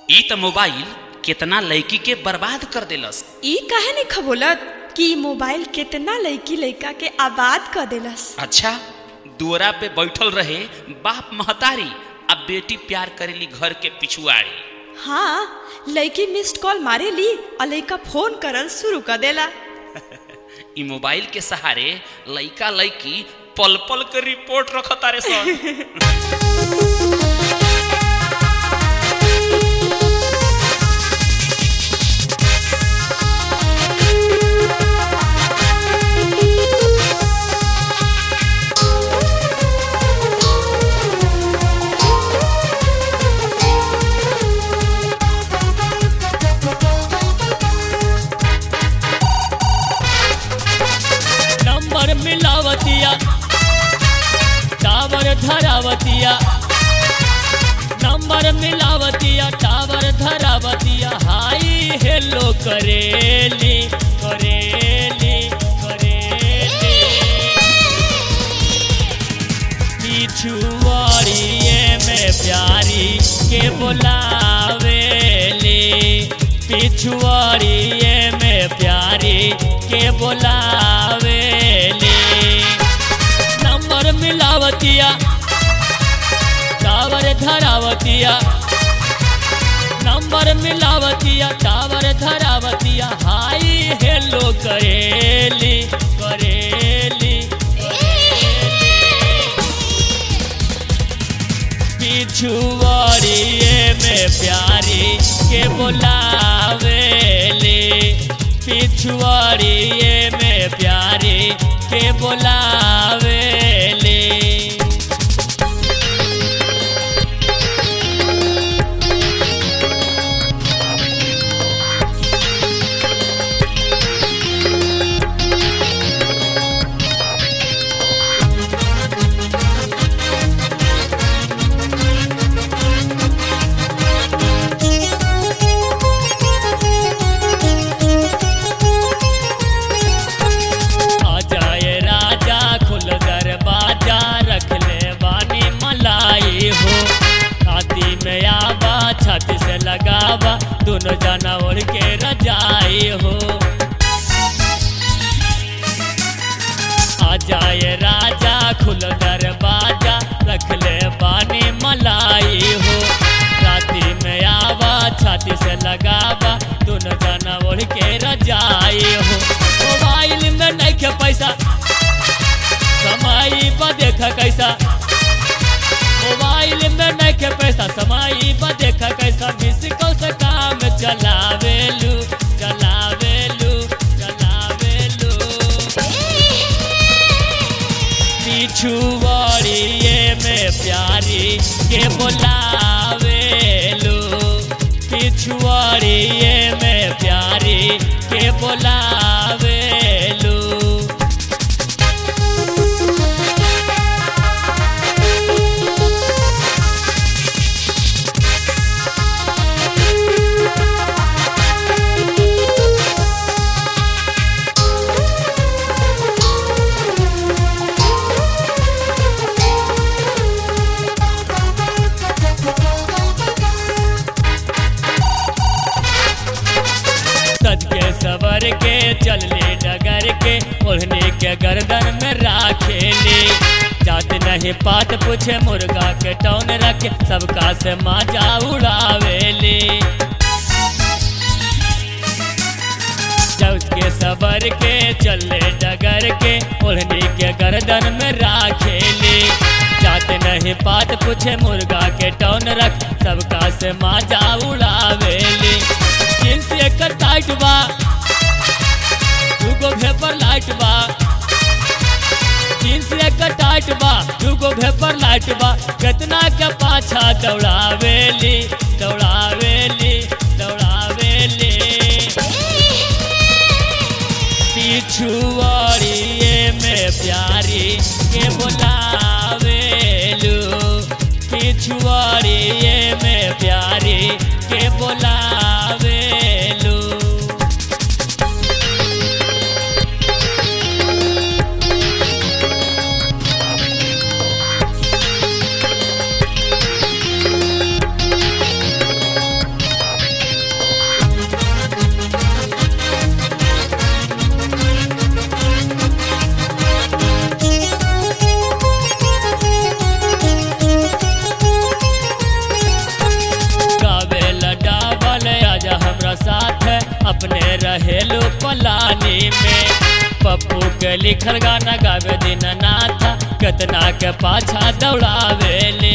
ई त मोबाइल केतना लड़की के बर्बाद कर देलस ई काहे नहीं खबोलत कि मोबाइल कितना लड़की लड़का के आबाद कर देलस अच्छा दुअरा पे बैठल रहे बाप महतारी अब बेटी प्यार करेली घर के पिछुआड़ी हाँ लड़की मिस्ड कॉल मारे ली और लड़का फोन करल शुरू कर देला ई मोबाइल के सहारे लइका लइकी पल पल के रिपोर्ट रखतारे सन नंबर मिलावतिया टावर धरावतिया नंबर मिलावतिया टावर धरावतिया हाई हेलो करेली करेली करेली पिछुआड़िए में प्यारी के बोलावेली पिछुआड़िए में प्यारी के बोलावेली नंबर मिलावतिया टावर धरावतिया नंबर मिलावतिया टावर धरावतिया हाई हेलो करेली करेली पिछुआड़िए में प्यारी के बोलावेली पिछुआड़िए में प्यारी के बोलावेली आ जाए राजा खुल दरवाजा रख ले बानी मलाई हो छाती में आवा छाती से लगावा दोनों जना ओढ़ के रजाई हो आ जाए राजा खुल दरवाजा रख ले बानी मलाई हो राती में आवा छाती से लगावा दोनों जना ओढ़ के रजाई हो मोबाइल में नहीं के पैसा समाई बा देखा कैसा मोबाइल में नहीं के पैसा समाई बा देखा कैसा मिस कौन से काम चलावेलू चलावेलू चलावेलू पिछुआड़िए में प्यारी के बोलावेलू पिछुआड़िए में प्यारी के बोलावेलू सज के सवर के चलले डगर के ओढ़ने के गर्दन में राखेली जात नहीं पात पूछे मुर्गा के टौन रखे सबका से माजा उड़ावेली जब के सबर के चले डगर के ओढ़नी के गर्दन में राखेली जात नहीं पात पूछे मुर्गा के टौन रख सबका से माजा उड़ावेली जींस एकर टाइट बा दूगो भेपर लाइट बा जींस एकर टाइट बा दूगो भेपर लाइट बा कितना के पाछा दौड़ावेली दौड़ावेली दौड़ावेली पिछुआड़िए में प्यारी के बोलावेलू पिछुआड़िए में प्यारी के बोलावेलू अपने रहेलू पलानी में पप्पू के लिखल गाना गावे दीननाथ कितना के पाछा दौड़ावेले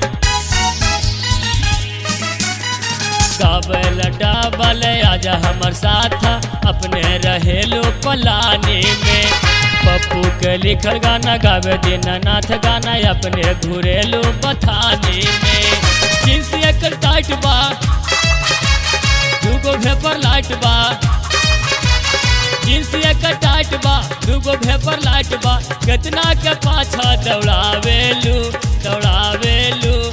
गावल डाबल आजा हमर साथ अपने रहेलू पलानी में पप्पू के लिखल गाना गावे दीननाथ गाना अपने घुरेलू बथानी में जींस एकर टाइट बा दूगो भेपर लाइट बा जींस एकर टाइट बा दूगो भेपर लाइट बा कितना के पाछा दौड़ावेलू दौड़ावेलू